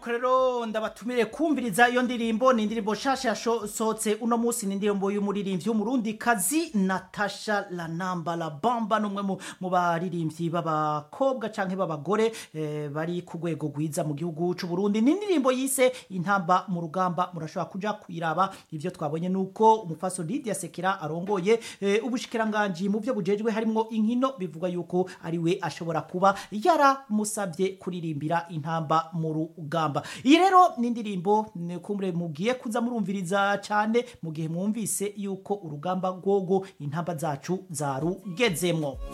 nuko rero ndabatumire kumviriza iyo ndirimbo ni indirimbo nshasha yasohotse uno munsi ni indirimbo y'umuririmbyi w'umurundi kazi natasha lanamba la bamba n'umwe mu- mu baririmbyi b'abakobwa canke b'abagore eh, bari ku rwego rwiza mu gihugu c'u Burundi ni indirimbo yise intamba mu rugamba murashobora kuja kuyiraba ivyo twabonye nuko umufaso Lydia Sekera arongoye eh, ubushikiranganji mu byo bujejwe harimwo inkino bivuga yuko ari we ashobora kuba yaramusabye kuririmbira intamba mu rugamba iyi rero ni indirimbo ni kumure mugiye kuza murumviriza cyane mu gihe mwumvise yuko urugamba rwogo intamba zacu zarugezemwo